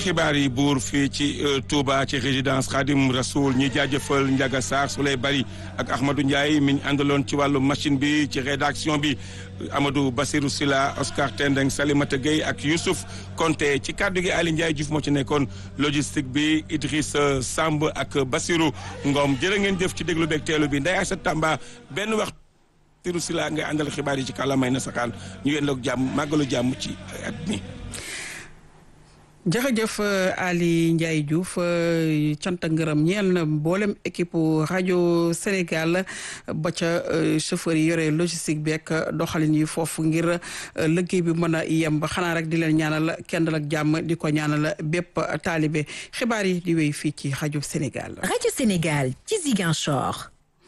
xibaar yi buur fii ci Touba ci résidence Khadim Rasoul ñi jaajëfal Ndiaga Sarr Souley Bari ak Ahmadou Ndiaye mi ñu àndaloon ci wàllu machine bi ci rédaction bi Amadou Bassirou Silla Oscar Tendeng Salimata Gueye ak Youssouf Konté ci kàddu gi Ali Ndiaye Diouf moo ci nekkoon logistique bi Idriss Samb ak Bassirou Ngom jërë ngeen jëf ci déglu beeg teelu bi Ndeye Aïssa Tamba benn waxtu Bassirou Silla ngay àndal xibaar yi ci kàllaamay na saxaan ñu yendoog jàmm màggalu jàmm ci at mi jërëjëf Ali Ndiaye Diouf cant ak ngërëm ñeel na mboolem équipe rajo Sénégal ba ca chauffeur yi yore logistique bi ak doxalin yi foofu ngir liggéey bi mën a yemb xanaa rek di leen ñaanal kendal ak jàmm di ko ñaanal bépp taalibe xibaar yi di wéy fii ci rajo Sénégal. rajo Sénégal ci Ziguinchor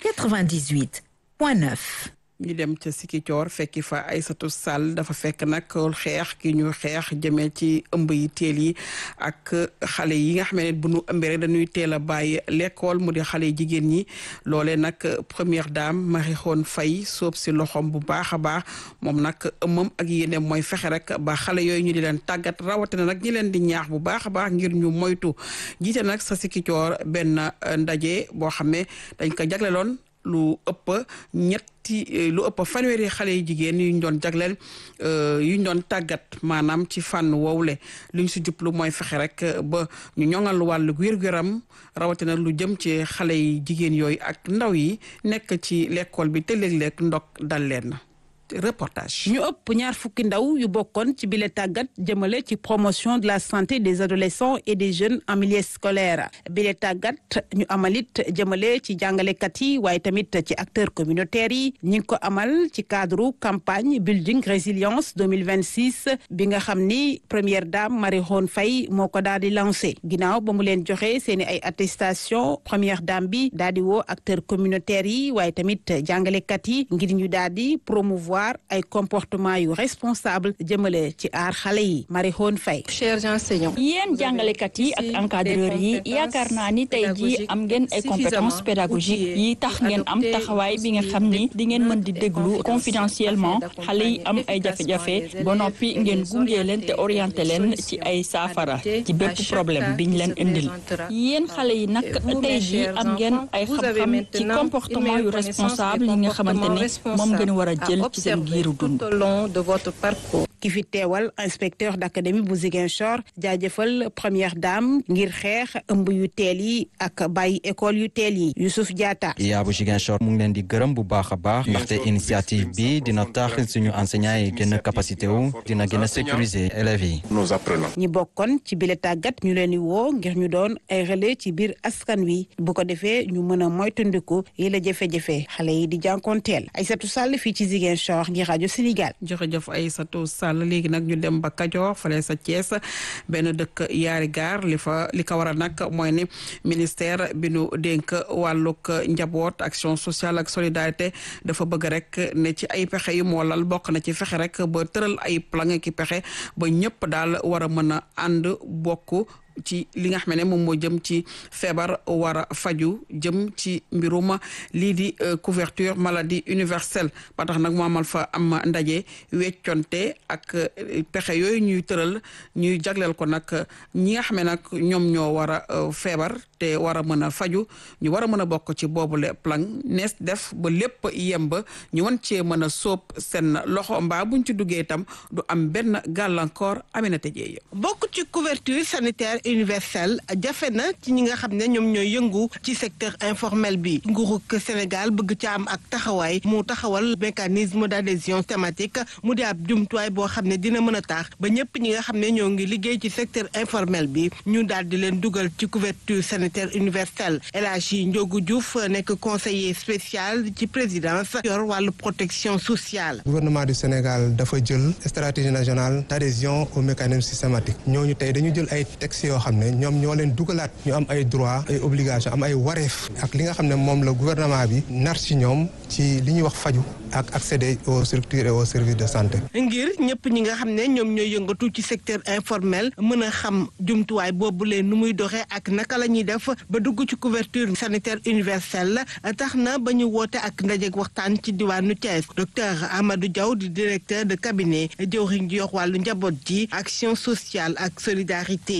98 point 9. ñu dem ca Sikicoor fekki fa Aysatu Sall dafa fekk nag xeex ki ñu xeex jëmee ci ëmb yi teel yi ak xale yi nga xam ne bu ñu ëmbee rek dañuy teel a bàyyi l'école mu di xale jigéen ñi loolee nag première dame Marie Khone Faye soob si loxoom bu baax a baax moom nag ëmmam ak yéene mooy fexe rek ba xale yooyu ñu di leen tàggat rawatina nag ñi leen di ñaax bu baax a baax ngir ñu moytu jiite nag sa Sikicoor benn ndaje boo xam ne dañ ko jagleloon lu ëpp ñetti lu ëpp fanweeri xale yu jigéen yu ñu doon jagleel yu ñu doon tàggat maanaam ci fànn woowule lu ñu si jublu mooy fexe rek ba ñu ñoŋal wàllu wér-gu-yaram rawatina lu jëm ci xale yi jigéen yooyu ak ndaw yi nekk ci l'école bi te léeg-léeg ndok dal leen reportage. ñu ëpp ñaar fukki ndaw yu bokkoon ci bile tàggat jëmale ci promotion de la santé des adolescents et des jeunes en milieu scolaire bile tàggat ñu amalit jëmale ci jàngalekat yi waaye tamit ci acteurs communautaires yi ñi ngi ko amal ci cadre campagne building résilience 2026 bi nga xam ni première dame Marie Khone Faye moo ko daal di lancé ginnaaw ba mu leen joxe seeni ay attestation première dame bi daal di woo acteurs communautaires yi waaye tamit jàngalekat yi ngir ñu daal di promouvoir ay comportement yu responsable jëmale ci aar xale yi Marie Khone Faye chers enseignants yéen jàngalekat yi ak encadreurs yi yaakaar naa ni tey jii am ngeen ay compétences pédagogiques yi tax ngeen am taxawaay bi nga xam ni di ngeen mën di déglu confidentiellement xale yi am ay jafe-jafe ba noppi ngeen gunge leen te orienté leen ci ay saafara ci bépp problème biñ leen indil yéen xale yi nag tey jii am ngeen ay xam-xam ci comportement yu responsable yi nga xamante ne moom ngeen war a jël ci seen giiru dund tout au long de votre parcours ki fi teewal inspecteur d'académie bu Ziguinchor jaajëfal première dame ngir xeex ëmb yu teel yi ak bàyyi école yu teel yi Youssouf Diatta yaa bu Ziguinchor mu ngi leen di gërëm bu baax a baax ndaxte initiative bi dina tax suñu enseignants yi gën a capacité wu dina gën a sécuriser élèves yi nos apprenants ñi bokkoon ci bile tàggat ñu leen di woo ngir ñu doon ay relais ci biir askan wi bu ko defee ñu mën a moytandiku yi la jafe-jafe xale yi di jànkoonteel Aïssatou Sall fii ci Ziguinchor ngir rajo Sénégal jërëjëf Aïssatou Sall léegi nag ñu dem ba Kajoor fale sa Thiès benn dëkk yaari gaar li fa li ko waral nag mooy ni ministère bi nu dénk wàllug njaboot action sociale ak solidarité dafa bëgg rek ne ci ay pexe yu moo lal bokk na ci fexe rek ba tëral ay plan ki pexe ba ñëpp daal war a mën a ànd bokk ci li nga xam ne moom moo jëm ci feebar war a faju jëm ci mbirum lii di couverture maladie universelle ba tax nag mu amal fa am ndaje wecconte ak pexe yooyu ñuy tëral ñuy jagleel ko nag ñi nga xam ne nag ñoom ñoo war a feebar te war a mën a faju ñu war a mën a bokk ci boobule plan nees def ba lépp yemb ñu wan cee mën a sóob seen loxo mbaa buñ ci duggee itam du am benn gàllankoor Aminata Dieye bokk ci couverture sanitaire universelle jafe na ci ñi nga xam ne ñoom ñooy yëngu ci secteur informel bi nguurug Sénégal bëgg ca am ak taxawaay mu taxawal mécanisme d'adhésion thématique mu di ab jumtuwaay boo xam ne dina mën a tax ba ñëpp ñi nga xam ne ñoo ngi liggéey ci secteur informel bi ñu daal di leen dugal ci couverture sanitaire universelle El Hadji Ndiogu Diouf nekk conseiller spécial ci présidence yor wàllu protection sociale. gouvernement du Sénégal dafa jël stratégie nationale d'adhésion au mécanisme systématique ñooñu tey dañu jël ay textes yoo xam ne ñoom ñoo leen dugalaat ñu am ay droits ay obligations am ay wareef ak li nga xam ne moom la gouvernement bi nar ci ñoom ci li ñuy wax faju ak accéder aux structures et aux services de santé. ngir ñëpp ñi nga xam ne ñoom ñooy yëngatu ci secteur informel mën a xam jumtuwaay boobu leen nu muy doxee ak naka la ñuy def ba dugg ci couverture sanitaire universelle tax na ba ñu woote ak ndajeeg waxtaan ci diwaanu Thiès docteur Amadou Diaw di directeur de cabinet jëwriñ ji yox wàllu njaboot ji action sociale ak solidarité.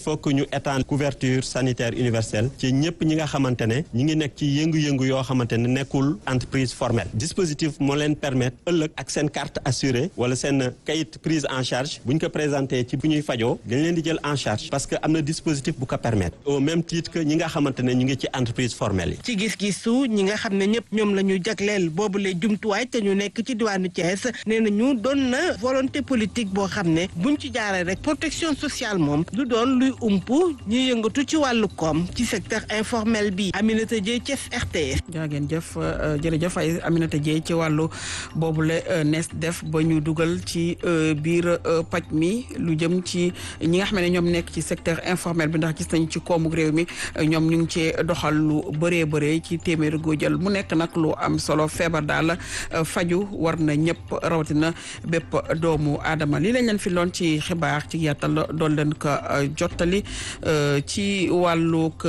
faut que ñu étendre couverture sanitaire universelle ci ñëpp ñi nga xamante ne ñi ngi nekk ci yëngu-yëngu yoo xamante ne nekkul entreprise formelle dispositif moo leen permettre ëllëg ak seen carte assurée wala seen kayit prise en charge bu ñu ko présenté ci bu ñuy fajoo dañ leen di jël en charge parce que am na dispositif bu ko permettre au même titre que ñi nga xamante ne ñu ngi ci entreprise formelle yi. ci gis-gisu ñi nga xam ne ñëpp ñoom la ñu jagleel boobule jumtuwaay te ñu nekk ci diwaanu Thiès nee na ñu doon na volonté politique boo xam ne buñ ci jaaree rek protection sociale moom du doon luy ump ñuy yëngatu ci wàllu koom ci secteur informel bi Aminata Dieye Thiès RTS. jaageen jëf jërëjëf ay Aminata Dieye ci wàllu boobule nees def ba ñu dugal ci biir paj mi lu jëm ci ñi nga xam ne ñoom nekk ci secteur informel bi ndax gis nañu ci koomu réew mi ñoom ñu ngi cee doxal lu bëree bëree ci téeméeri goo jël mu nekk nag lu am solo feebar daal faju war na ñëpp rawatina bépp doomu aadama lii lañ leen fi loon ci xibaar ci yàttal doon leen ko jottali ci wàllug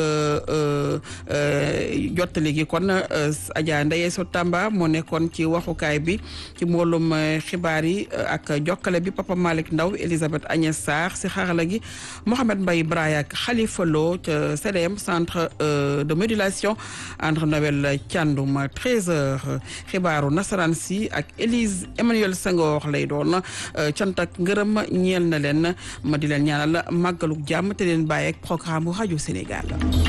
jottali gi kon Adja Ndeye So Tamba moo nekkoon ci waxukaay bi ci mboolum xibaar yi ak jokkale bi Papa Malick Ndaw Elisabeth Agnès Sarr si xarala gi Mohamed Mbaye Braya ak Khalifa Lo ca CDM centre de modulation André Noël Thiandoum 13h xibaaru nasaraan si ak Élise Emmanuel Senghor lay doon cant ak ngërëm ñeel na leen ma di leen ñaanal màggaluk jàmm te leen bàyyi ak programme bu rajo Sénégal.